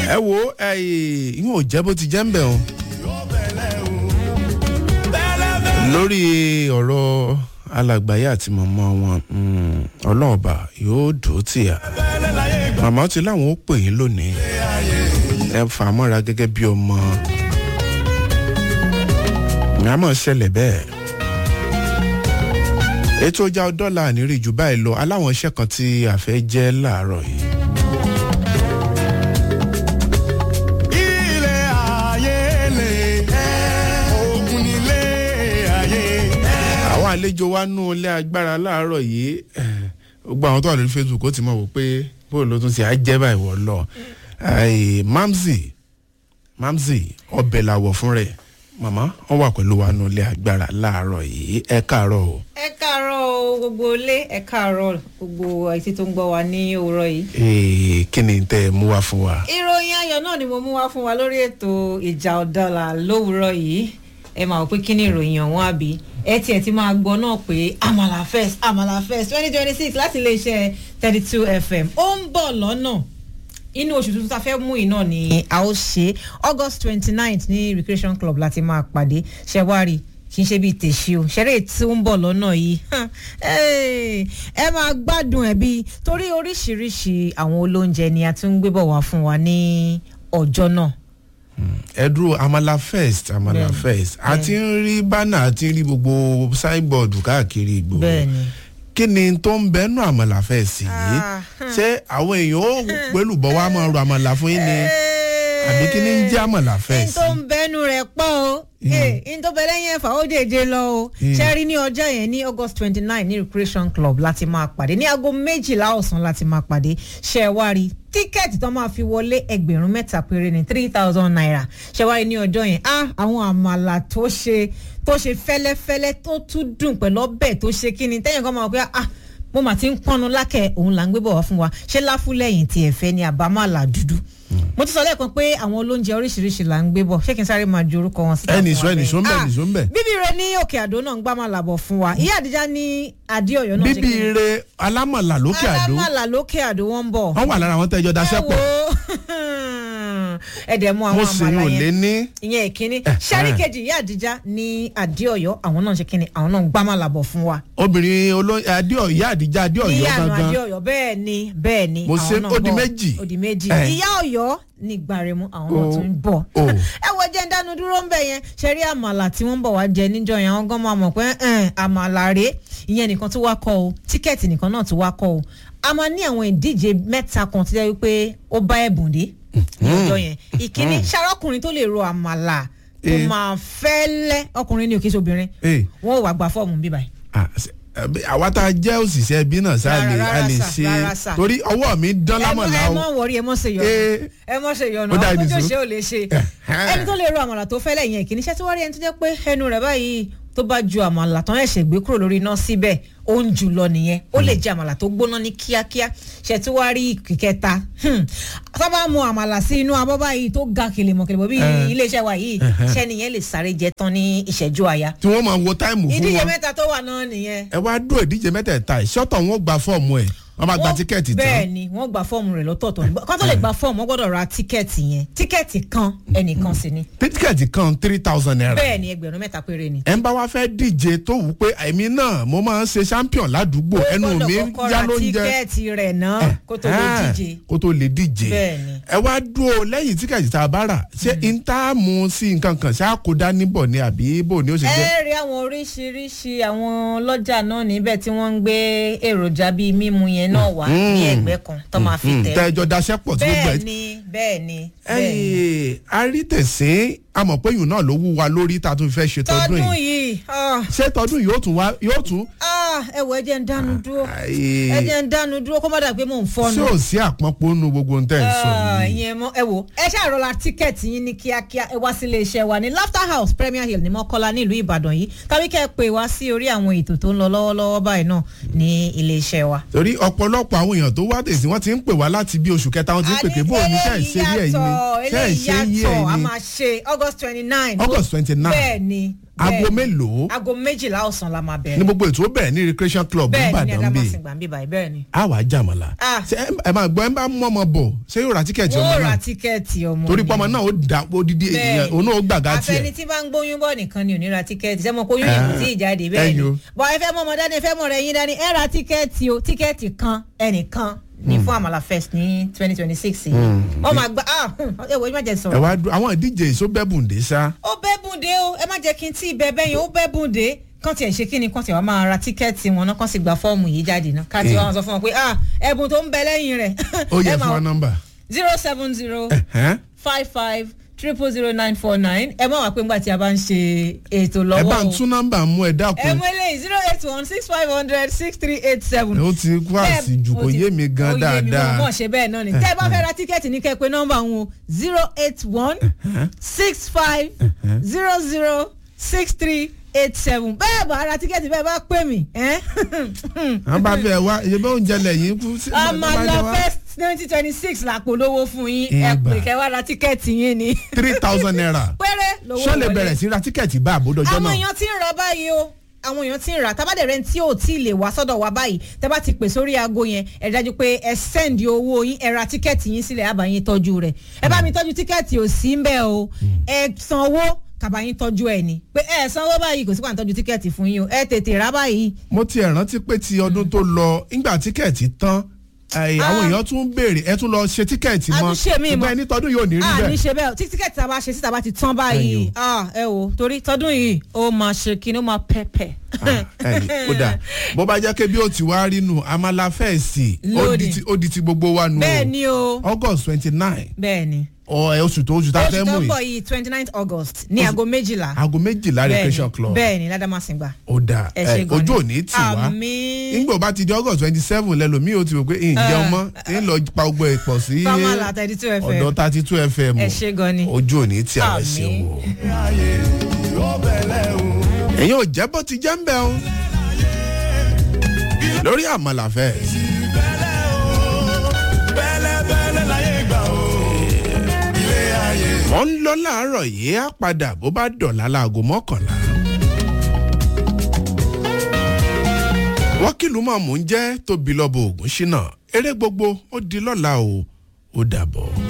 ẹ wo ìyún ò jẹ́ bó ti jẹ́ ń bẹ̀ o lórí ọ̀rọ̀ alàgbáyé àti màmá wọn ọlọ́ọ̀bà yóò dùn tì á màmá ti láwọn ó pè yín lónìí ẹ fà á mọ́ra gẹ́gẹ́ bí ọmọ mi àmọ́ ṣẹlẹ̀ bẹ́ẹ̀ ètò ọjà dọ́là àníríì jù báyìí lọ aláwọn iṣẹ́ kan tí a fẹ́ jẹ́ láàárọ̀ yìí. àwọn àlejò wa nú ilé agbára láàárọ̀ yìí gbogbo àwọn tó wà lórí facebook ó ti mọ̀ wò pé bó ló tún ṣe á jẹ́ báyìí wọ̀ lọ mamzi mamzi ọbẹ̀ làwọ̀ fún rẹ̀ màmá wọn wà pẹ̀lú wa nú ilé agbára láàárọ̀ yìí ẹ káàárọ̀ o. ẹ káàárọ̀ o gbogbo ilé ẹ káàárọ̀ gbogbo àìsí tó ń gbọ́ wa ní òwúrọ̀ yìí. ee kí ni tẹ ẹ mú wá fún wa. ìròyìn ayọ̀ náà ni mo mú wá fún wa lórí ètò ìjà ọ̀dọ́là lówùúrọ̀ yìí ẹ máa wò pé kí ni ìròyìn ọ̀hún àbí ẹ tiẹ̀ ti máa gbọ́ náà pé amala first amala first twenty twenty six láti iléeṣẹ́ thirty two fm ó ń bọ̀ lọ́nà inú oṣù tuntun tá a fẹ́ mú iná ni a ó ṣe august twenty ninth ní recreation club láti máa pàdé ṣẹwárì kì í ṣe bíi tèṣí o ṣeré tí ó ń bọ̀ lọ́nà yìí ẹ máa gbádùn ẹ̀ bíi torí oríṣiríṣi àwọn olóúnjẹ ni a tún ń gbé bọ̀ wá fún wa ní ọjọ́ náà ẹ dúró amala first amala Bẹ́ẹ̀ni, first a ti ń rí bánà a ti ń rí gbogbo signboard káàkiri ìgboro bẹ́ẹ̀ni kí ni tó ń bẹnu amala first yìí Ah, ṣé àwọn èèyàn ó pẹ̀lú bọ́ wá máa ro amala fún yín ni àbí kí ni ń jẹ́ amala n first. tó ń bẹnu rẹ̀ pọ̀ o n tó bẹ̀rẹ̀ yẹn fà ó dèje lọ o ṣe rí ní ọjọ́ yẹn ní august twenty nine ní recreation club láti máa pàdé ní aago méjìlá ọ̀sán láti máa pàdé ṣe é wá rí tíkẹ́ẹ̀tì tó máa fi wọlé ẹgbẹ̀rún mẹ́ta péré ní three thousand naira ṣe wá rí ní ọjọ́ yẹn ah àwọn àmàlà tó ṣe tó ṣe fẹ́lẹ́fẹ́lẹ́ tó tún dùn pẹ̀lú ọbẹ̀ tó ṣe kí ni tẹ́yìn kan máa wọ pé ah mo mà ti ń pọnnu lákẹ́ òun là ń gbé bọ̀ wá fún wa ṣé láfúlẹ̀yìn tí ẹ fẹ́ ni àbámàlà dúdú mo ti sọ lẹ́ẹ̀kan pé àwọn olóúnjẹ oríṣiríṣi là ń gbé bọ̀ ṣé kí n sáré máa ju orúkọ wọn síta ẹnì fún sọ wa ẹnì bẹ́ẹ̀? sọ ń bẹ Ah, ẹnì sọ ń bẹ. bíbí rẹ ní òkè àdó náà ń gbá máa làbọ̀ fún wa ìyá àdíjá ní adéọyọ náà ṣe bíbí kí ni? ire alámọ̀là lókè àdó alámàlà lókè àdó wọn ń bọ̀ wọ́n wà lára àwọn tẹ́jọ́ daṣẹ́ pọ̀ ẹ̀dẹ̀ mú mo àwọn sì àmàlà yàn lé yẹn ní. ìyẹn ìkíní Eh, sẹ́rí eh. kejì ìyá àdíjá ní adéọyọ àwọn náà ṣe kí ni àwọn náà ń gbá máa làbọ̀ fún wa obìnrin olóyè adéọ̀ ìyá àdìjà adéọ̀ yọ ìyá àná gangan adéọyọ bẹ́ẹ̀ ni bẹ́ẹ̀ ni Mo àwọn ṣe- náà ó di bọ̀. méjì. ó di méjì Eh. ìyá ọ̀yọ́ ní gbàrẹ̀mú àwọn náà Oh. tún ń bọ̀ Oh. ẹ wo jẹ́ ń dánu dúró ń bẹ̀ yẹn ṣe rí àmàlà tí wọ́n ń bọ̀ wá jẹ níjọ yẹn àwọn gan máa mọ̀ pé ẹn, àmàlà rèé ìyẹn nìkan tó wá kọ́ o tíkẹ́ẹ̀tì nìkan náà tó wá kọ́ o a máa ní àwọn ìdíje mẹ́ta kan tó jẹ́ wípé ó bá ẹ̀bùn dé ní ọjọ́ yẹn ìkíní ṣàrọ́kùnrin tó lè ro àmàlà tó Eh. máa fẹ́lẹ́ ọkùnrin ní òkè sobìnrin Eh. wọ́n ò wá gba fọ́ọ̀mù bíbáyìí Ah, ṣe- àbí àwa tá a jẹ́ òṣìṣẹ́ ẹbí náà sá lè Rárá, a lè rárá sà, ṣe rárá sà. torí ọwọ́ mi dán lámọ̀lá ẹ o mọ wọrí ẹ mọ ṣe yọnu Eh. ẹ mọ ṣe yọnu Ó dá ọkọ ìdí tó sùn. ṣe ò lè ṣe Eh. ẹni tó lè ro àmàlà tó fẹ́lẹ̀ yẹn kìíní iṣẹ́ tí wọ́n rí ẹni tó jẹ́ pé ẹnu rẹ̀ báyìí tó bá ju àmàlà tán ẹ̀ṣẹ̀ gbé kúrò lórí iná síbẹ̀ ó ń jù lọ nìyẹn ó lè jẹ àmàlà tó gbóná ní kíákíá ṣe tí wàá rí ìkẹta sábà mu àmàlà sí inú abọ́ báyìí tó ga kèlémọ̀kèlémọ̀ bí Eh. iléeṣẹ́ wa yìí ṣẹ́ nìyẹn lè sáré jẹ tán ní ìṣẹ́jú àyà tí wọ́n máa wo táìmù fún ìdíje wọn mẹ́ta tó wà náà nìyẹn ẹ wá dúró ìdíje mẹ́tẹ̀ẹ̀ta ẹ̀ ṣọ́tọ̀ wọn gba fọ́ọ̀mù ẹ̀ wọ́n máa gba Wọ́n- tíkẹ́ẹ̀tì bẹ́ẹ̀ tán ni wọ́n gba fọ́ọ̀mù rẹ̀ lọ́tọ̀ọ̀tọ̀ ni kó tó lè gba fọ́ọ̀mù wọ́n gbọ́dọ̀ ra tíkẹ́ẹ̀tì yẹn tíkẹ́ẹ̀tì kan ẹnìkan sì ni tíkẹ́ẹ̀tì kan three thousand naira bẹ́ẹ̀ ni ẹgbẹ̀rún mẹ́ta péré ni. ẹ ń bá wa fẹ́ díje tó wù pé èmi náà mo máa ń ṣe champion ládùúgbò ẹnu ó mi gbọ́dọ̀ kọ́kọ́ yá ra ló ń jẹ tíkẹ́ẹ̀tì rẹ̀ náà kó tó lè Ah, díje. kó tó lè díje Bẹ́ẹ̀ ni. ẹ wá dúró lẹ́yìn tíkẹ́ẹ̀tì tá a bá rà ṣé intamu sí nǹkan kan ṣé àkódá níbọ̀ ni àbí bò ní ó ṣe jẹ́ ẹ rí àwọn oríṣiríṣi àwọn ọlọ́jà náà níbẹ̀ tí wọ́n ń gbé èròjà bíi mímu yẹn náà wá ní ẹgbẹ́ kan tó máa fi tẹ̀. tẹ́jọ́ daṣẹ́ pọ̀ tí gbogbo bẹ́ẹ̀ ẹ̀ ni bẹ́ẹ̀ ni bẹ́ẹ̀ ni. ẹyìn arítẹ̀sín amọ̀pẹ́yìn náà ló wú wa lórí tá a tún fẹ́ ṣe tọdún tọdún yìí yìí ah, ṣé tọdún yìí yóò tún wá yóò tún ah, ẹ wọ ẹ jẹ́ ń dánu dúró Ayé. ẹ jẹ́ ń dánu dúró kó má dà pé mò ń fọ́nu. ṣé ò sí àpọ́npọ́ nu gbogbo ohun tẹ́ ẹ̀ ń sọ Ah, yìí ìyẹn mọ ẹ wò ẹ ṣàrọ̀lá tíkẹ́ẹ̀tì yín ní kíákíá ẹ wá sílé iṣẹ́ wa ní laughter house premier hill ní mọ́kọ́lá nílùú ìbàdàn yìí tàbí kẹ́ ẹ pè wá sí orí àwọn ètò tó ń lọ lọ́wọ́lọ́wọ́ báyìí náà ní ilé iṣẹ́ wa. torí ọ̀pọ̀lọpọ̀ àwọn èèyàn tó wá tèsí wọ́n ti ń pè wá láti bí oṣù kẹta wọ́n ti ń pè pé bóun ní ṣe é ṣe yí ẹ̀yin ni ṣe é eléyìí ṣe yí yàtọ̀ a ẹ̀yin máa ṣe august august twenty nine. August 29. bẹ́ẹ̀ ni. aago bẹ́ẹ̀ ni. mélòó aago méjìlá ọ̀sán la máa ní bẹ̀rẹ̀. gbogbo ètò ó bẹ̀rẹ̀ ní recreation club bẹ́ẹ̀ ni ní nìbàdàn bíi adamasingba ń bí báyìí bẹ́ẹ̀ ni. a wàá jàmọ̀lá Ah. Ṣé ẹ- ẹ máa gbọ́ ẹ bá mú ọmọ bọ̀ ṣé yóò ra tíkẹ́ẹ̀tì ọmọ wọ́n ra náà tíkẹ́ẹ̀tì ọmọ torí ni. pọ́mọ náà ó dà odidi Bẹ́ẹ̀ èèyàn òun náà ó gbàgá àfẹni tiẹ̀ tí bá ń gbóyún bọ̀ nìkan ni ò ní ra tíkẹ́ẹ̀tì sẹ́mo kó yún yẹn kò tí ì jáde bẹ́ẹ̀ ni ẹ̀yin o. bọ̀ ẹ fẹ́ mọ ọmọ dání ẹ fẹ́ mọ rẹ̀ yín dání ẹ ra tíkẹ́ẹ̀tì o tíkẹ́ẹ̀tì kan ẹnìkan ní fún àmàlà fest ní twenty twenty six yìí wọ́n máa gba ah ẹ wò ó má jẹ́ ẹ sọ̀rọ̀ wá dúró àwọn ìdíje èso bẹ́bùndé sá ó bẹ́bùndé o ẹ má jẹ́ kí n tí ì bẹ bẹ́yìn ó bẹ́bùndé kán tiẹ̀ ṣe kí ni kán tiẹ̀ wá máa ra tíkẹ́ẹ̀tì wọn náà kán sì gba fọ́ọ̀mù yìí jáde náà ká tí Eh. wọ́n sọ fún wọn pé ah ẹ̀bùn tó ń bẹ lẹ́yìn rẹ̀ ó yẹ fún wa nọ́mbà zero seven zero Ẹ̀hẹ́n. five five triple zero nine four nine ẹ má wá pé ńgbà tí a bá ń ṣe ètò ẹ lọ́wọ́ bá ń o tún nọ́mbà mú ẹ ẹ dákun mú eléyìí zero eight one six five hundred six three eight seven. ó ti kú àsìjù kò yé mi gan dáadáa mọ̀ ṣe bẹ́ẹ̀ náà ni tẹ́ ẹ bá fẹ́ ra tíkẹ́ẹ̀tì ní kẹ́pẹ́ nọ́mbà wọn o zero eight one six five zero zero six three eight seven bẹ́ẹ̀ bá ra tíkẹ́ẹ̀tì bẹ́ẹ̀ bá pè mí. ẹ́? àwọn bá fẹ́ wá iye bá oúnjẹ lẹ́yìn kú sí àmàlà fest twenty twenty six là polówó fún yín ẹ Ìgbà. pè kẹ́ wá ra tíkẹ́ẹ̀tì yín ni three thousand naira péré lówó ṣọ́ lè wọlé. bẹ̀rẹ̀ sí ra tíkẹ́ẹ̀tì bá àbódọ́jọ́ àwọn náà èèyàn ti ń ra báyìí o àwọn èèyàn ti ń ra tábàdẹ̀ rẹ̀ tí ò tí ì lè wá sọ́dọ̀ wa báyìí tẹ́ bá ti pè sórí aago yẹn ẹ dájú pé ẹ sẹ́ndì owó yín ẹ ra tíkẹ́ẹ̀tì yín sílẹ̀ àbá yín tọ́jú rẹ̀ ẹ bá mi tọ́jú tíkẹ́ẹ̀tì ò sí ń bẹ̀ o ẹ sanwó kàbá yín tọ́jú ẹ̀ ni pé ẹ sanwó báyìí kò sí pà ń tọ́jú tíkẹ́ẹ̀tì fún yín o ẹ tètè rà báyìí mo ti ẹ̀ rántí pé ti ọdún tó lọ nígbà tíkẹ́ẹ̀tì tán ẹ̀, àwọn èèyàn tún béèrè ẹ tún lọ ṣe tíkẹ́ẹ̀tì A mọ́ tún ṣe míì mọ́. ṣùgbọ́n ẹni tọdún yóò ní rí a ní bẹ́ẹ̀ ṣe bẹ́ẹ̀ tí tíkẹ́ẹ̀tì tá a bá ṣe síta bá ti tán báyìí Ẹ̀yin ah, ẹ wò torí tọdún yìí ó máa ṣe kíni ó máa pẹ́pẹ́. ẹ̀yìn ó dà bó bá jẹ́ pé bí ó ti wá rí nù amala fẹ́ẹ̀sì ó di Lónìí. ti- ó di ti gbogbo wa nù bẹ́ẹ̀ ni o august twenty nine bẹ́ẹ̀ ni oṣù tó oṣù tá a oṣù fẹ́ tó mú ń bọ̀ yìí yìí twenty nine august ní Oṣù- aago méjìlá aago méjìlá recreation club bẹ́ẹ̀ ni ládàmásìngbà. ó dà ẹ ṣe ẹ, gan ni. ojú òní tì wá àmín nígbà bá ti di august twenty seven lẹ́lòmíì ó ti rò pé ǹjẹ́ ọmọ ń lọ pa gbogbo ẹ̀ pọ̀ sí fámàlà thirty two fm ọ̀dọ̀ thirty two fm ẹ ṣe gan ni. ojú òní tí àwọn Àmín. ṣe wò. ẹ̀yin ò jẹ́ bó ti jẹ́ ń bẹ̀ o lórí àmàlà fẹ́ wọ́n ń lọ láàárọ̀ yìí á padà bó bá dọ̀là láago mọ́kànlá. wọ́n kìlú mọ̀ mò ń jẹ́ tóbi lọ́bọ̀ ògùn ṣínà eré gbogbo ó di lọ́la o ó dàbọ̀.